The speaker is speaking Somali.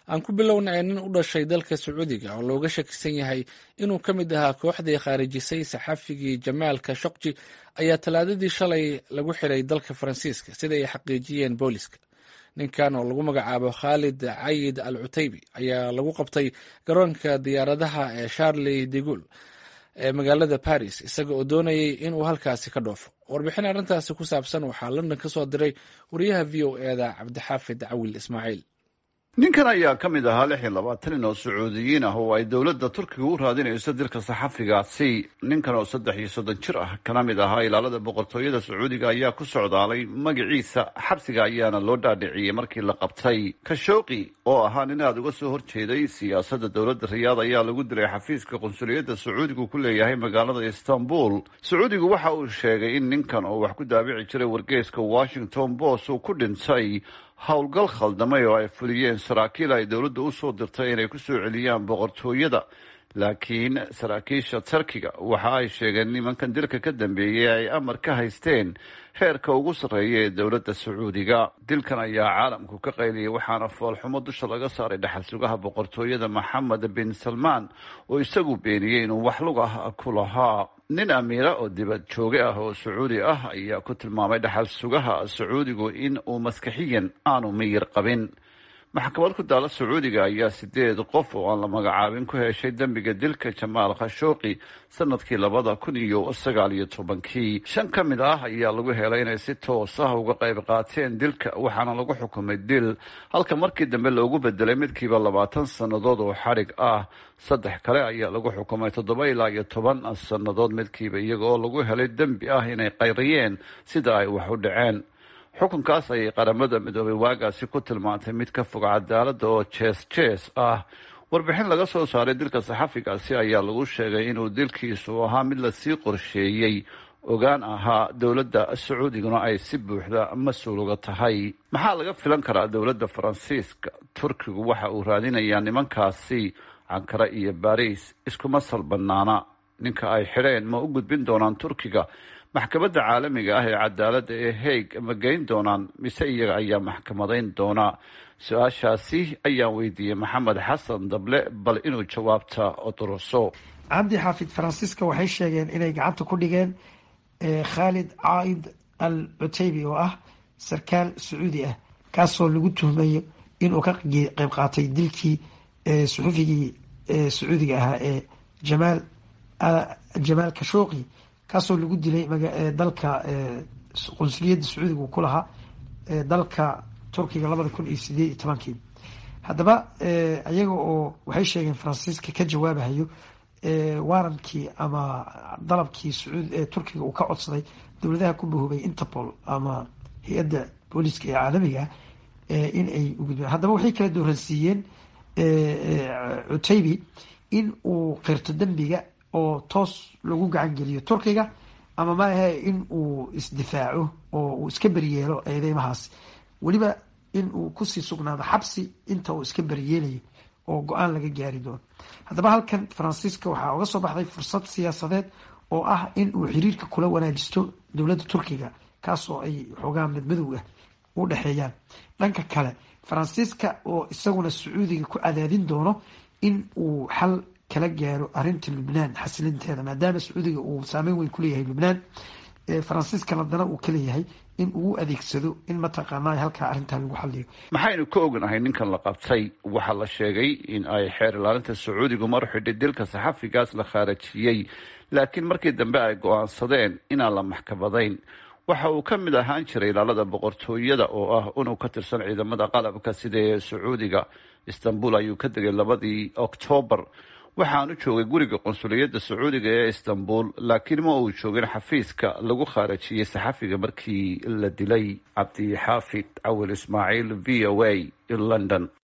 aan ku bilownay nin u dhashay dalka sacuudiga oo looga shakisan yahay inuu ka mid ahaa kooxdii khaarijisay saxafigii jamaal kashokji ayaa talaadadii shalay lagu xiray dalka faransiiska sida ay xaqiijiyeen booliska ninkan oo lagu magacaabo khaalid cayid al cutaybi ayaa lagu qabtay garoonka diyaaradaha ee charley de gul ee magaalada paris isaga oo doonayay inuu halkaasi ka dhoofo warbixin arrintaasi ku saabsan waxaa london ka soo diray wariyaha v o eda cabdixaafid cawil ismaaciil ninkan ayaa ka mid ahaa lix iyo labaatan nin oo sacuudiyiin ah oo ay dowladda turkiga u raadinayso dilka saxafigaasi ninkan oo saddex iyo soddon jir ah kana mid ahaa ilaalada boqortooyada sacuudiga ayaa ku socdaalay magaciisa xabsiga ayaana loo dhaadhiciyey markii la qabtay kashooqi oo ahaa nin aada uga soo horjeeday siyaasadda dowladda riyaad ayaa lagu dilay xafiiska qunsuliyadda sacuudigu ku leeyahay magaalada istanbul sacuudigu waxa uu sheegay in ninkan oo wax ku daabici jiray wargeeska washington post uu ku dhintay howlgal khaldamay oo ay fuliyeen saraakiil ay dowladda usoo dirtay inay kusoo celiyaan boqortooyada laakiin saraakiisha turkiga waxa ay sheegeen nimankan dilka ka dambeeyey ay amar ka haysteen heerka ugu sarreeya ee dowladda sacuudiga dilkan ayaa caalamku ka qayliyay waxaana foolxumo dusha laga saaray dhaxal sugaha boqortooyada maxamed bin salmaan oo isagu beeniyey inuu wax lug ah ku lahaa nin amiira oo dibad jooge ah oo sacuudi ah ayaa ku tilmaamay dhaxal sugaha sacuudigu in uu maskaxiyan aanu miyir qabin maxkamad ku daala sacuudiga ayaa sideed qof oo aan la magacaabin ku heshay dembiga dilka jamaal khashooqi sanadkii labada kun iyo sagaal iyo tobankii shan ka mid ah ayaa lagu helay inay si toos ah uga qayb qaateen dilka waxaana lagu xukumay dil halka markii dambe loogu bedelay midkiiba labaatan sannadood oo xadhig ah saddex kale ayaa lagu xukumay toddoba ilaa iyo toban sannadood midkiiba iyaga oo lagu helay dembi ah inay qayriyeen sida ay wax u dhaceen xukunkaas ayay qaramada midoobay waagaasi ku tilmaantay mid ka fog cadaaladda oo jees jees ah warbixin laga soo saaray dilka saxafigaasi ayaa lagu sheegay inuu dilkiisu ahaa mid lasii qorsheeyey ogaan ahaa dowladda sacuudiguna ay si buuxda mas-uul uga tahay maxaa laga filan karaa dowladda faransiiska turkigu waxa uu raadinayaa nimankaasi cankara iyo baris iskuma sal banaana ninka ay xidheen ma u gudbin doonaan turkiga maxkamadda caalamiga ah ee cadaaladda ee haig ma geyn doonaan mise iyaga ayaa maxkamadayn doonaa su-aashaasi ayaan weydiiyey maxamed xasan dable bal inuu jawaabta oduruso cabdi xaafid faransiiska waxay sheegeen inay gacanta ku dhigeen khaalid caaid al cutaybi oo ah sarkaal sacuudi ah kaasoo lagu tuhmayo inuu ka qeyb qaatay dilkii suxufigii sacuudiga ahaa ee jamaal jamaal kashooqi kaasoo lagu dilay dalka qunsuliyadda sacuudiga uu ku lahaa dalka turkiga labada kun iyo sideed iyo tobankii haddaba iyaga oo waxay sheegeen faransiiska ka jawaabahayo waarankii ama dalabkii sacuud turkiga uu ka codsaday dowladaha ku bahoobay interpol ama hay-adda booliiska ee caalamiga in ay ugudbaan haddaba waxay kala dooransiiyeen cutaybi in uu qirto dembiga oo toos lagu gacan geliyo turkiga ama maahe in uu isdifaaco oo uu iska beryeelo eedeymahaas weliba in uu kusii sugnaado xabsi inta uu iska beryeelayo oo go-aan laga gaari doono haddaba halkan faransiiska waxaa uga soo baxday fursad siyaasadeed oo ah in uu xiriirka kula wanaajisto dowladda turkiga kaasoo ay xoogaa madmadow ah u dhexeeyaan dhanka kale faransiiska oo isaguna sacuudiga ku cadaadin doono in uu xal kala gaaro arinta lubnaan xasilinteeda maadaama sacuudiga uu saameyn weyn kuleeyahay lubnaan faransiiska ladana uu ka leeyahay in uu adeegsado in mataqaana halkaa arrintaa lagu xaliyo maxaynu ka ognahay ninkan la qabtay waxaa la sheegay in ay xeer ilaalinta sacuudigu mar xidhay dilka saxafigaas la khaarajiyey laakiin markii dambe ay go-aansadeen inaan la maxkamadayn waxa uu ka mid ahaan jiray ilaalada boqortooyada oo ah inuu ka tirsan ciidamada qalabka sida ee sacuudiga istanbul ayuu ka degay labadii oktoobar waxaanu joogay guriga qunsuliyadda sacuudiga ee istanbul laakiin ma uu joogin xafiiska lagu khaarajiyey saxafiga markii la dilay cabdixaafid cawil ismaaciil v o a london